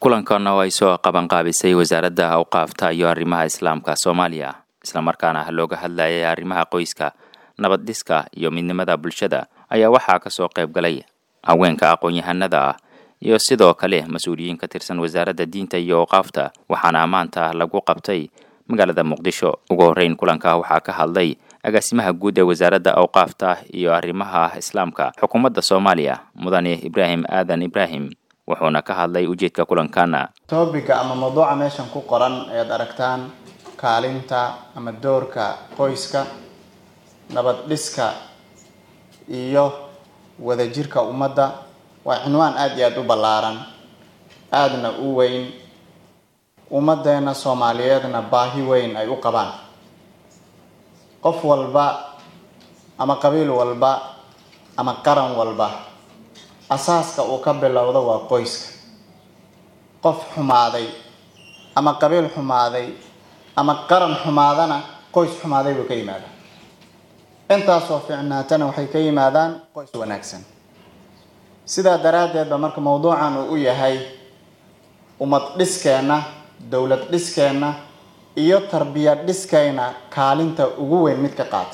kulankan oo ay soo qabanqaabisay wasaaradda awqaafta iyo arrimaha islaamka soomaaliya islamarkaana looga hadlayay arrimaha qoyska nabad dhiska iyo midnimada bulshada ayaa waxaa kasoo qayb galay haweenka aqoon-yahanada ah iyo sidoo kale mas-uuliyiin ka tirsan wasaaradda diinta iyo awqaafta waxaana maanta lagu qabtay magaalada muqdisho ugu horreyn kulanka waxaa ka hadlay agaasimaha guud ee wasaaradda awqaafta iyo arrimaha islaamka xukuumadda soomaaliya mudane ibraahim aadan ibraahim wuxuuna ka hadlay ujeedka kulankana toobiga ama mawduuca meeshan ku qoran ayaad aragtaan kaalinta ama doorka qoyska nabad dhiska iyo wadajirka ummadda waa cinwaan aada iyo aada u ballaaran aadana u weyn ummaddeena soomaaliyeedna baahi weyn ay u qabaan qof walba ama qabiil walba ama qaran walba asaaska uu ka bilowdo waa qoyska qof xumaaday ama qabiil xumaaday ama qaran xumaadana qoys xumaaday buu ka yimaadaa intaasoo ficnaatana waxay ka yimaadaan qoys wanaagsan sidaa daraaddeed ba marka mawduucan uu u yahay ummad dhiskeenna dowlad dhiskeenna iyo tarbiyad dhiskayna kaalinta ugu weyn mid ka qaata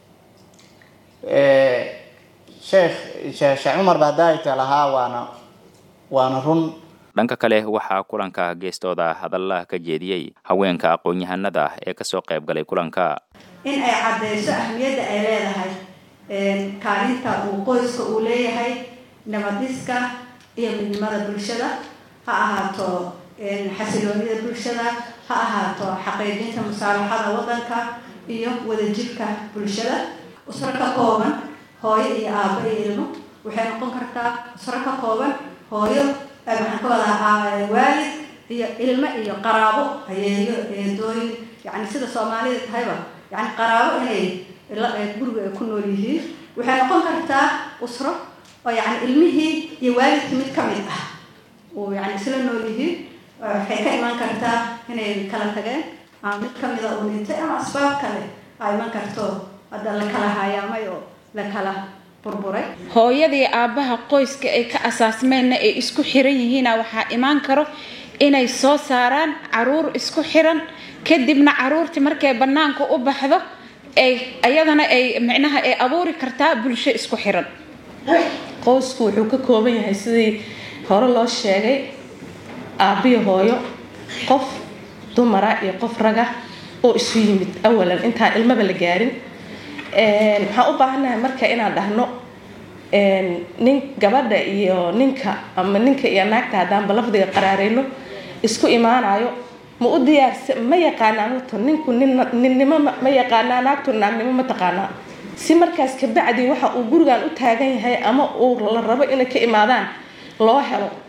sheekh sheekh cumar baadaayta lahaa waana waana run dhanka kale waxaa kulanka geestooda hadalla ka jeediyey haweenka aqoon-yahanada ah ee kasoo qayb galay kulanka in ay caddeyso ahmiyadda ay leedahay kaalinta uu qoyska uu leeyahay nabadiska iyo midnimada bulshada ha ahaato xasiloonida bulshada ha ahaato xaqiijinta musaalaxada waddanka iyo wadajirka bulshada usro ka kooban hooyo iyo aabo iyo ilmo waxay noqon kartaa usro ka kooban hooyo maxaan ka wadaa waalid iyo ilmo iyo qaraabo hayeeyo eedooyin yani sida soomaalida tahayba yani qaraabo inay guriga ay ku nool yihiin waxay noqon kartaa usro oo yani ilmihii iyo waalidkii mid ka mid ah oo yani isla nool yihiin waxay ka iman kartaa inay kala tageen ama mid kamida uu dhintay ama asbaab kale aa iman karto hadda la kala hayaamay oo la kala burburay hooyadii aabbaha qoyska ay ka asaasmeenna ay isku xiran yihiina waxaa imaan karo inay soo saaraan caruur isku xiran kadibna caruurtii markay bannaanka u baxdo ay ayadana ay micnaha ay abuuri kartaa bulsho isku xiran qoysku wuxuu ka kooban yahay sidii hore loo sheegay aabbiyo hooyo qof dumara iyo qof raga oo isu yimid awalan intaan ilmaba la gaarin waxaan u baahannahay marka inaan dhahno nin gabadha iyo ninka ama ninka iyo naagta haddaanba lafdiga qaraareyno isku imaanayo ma u diyaarsa ma yaqaanaan wato ninku ninnimo ma yaqaanaa naagtu naagnimo ma taqaanaa si markaas kabacdi waxa uu gurigan u taagan yahay ama uu la rabo inay ka imaadaan loo helo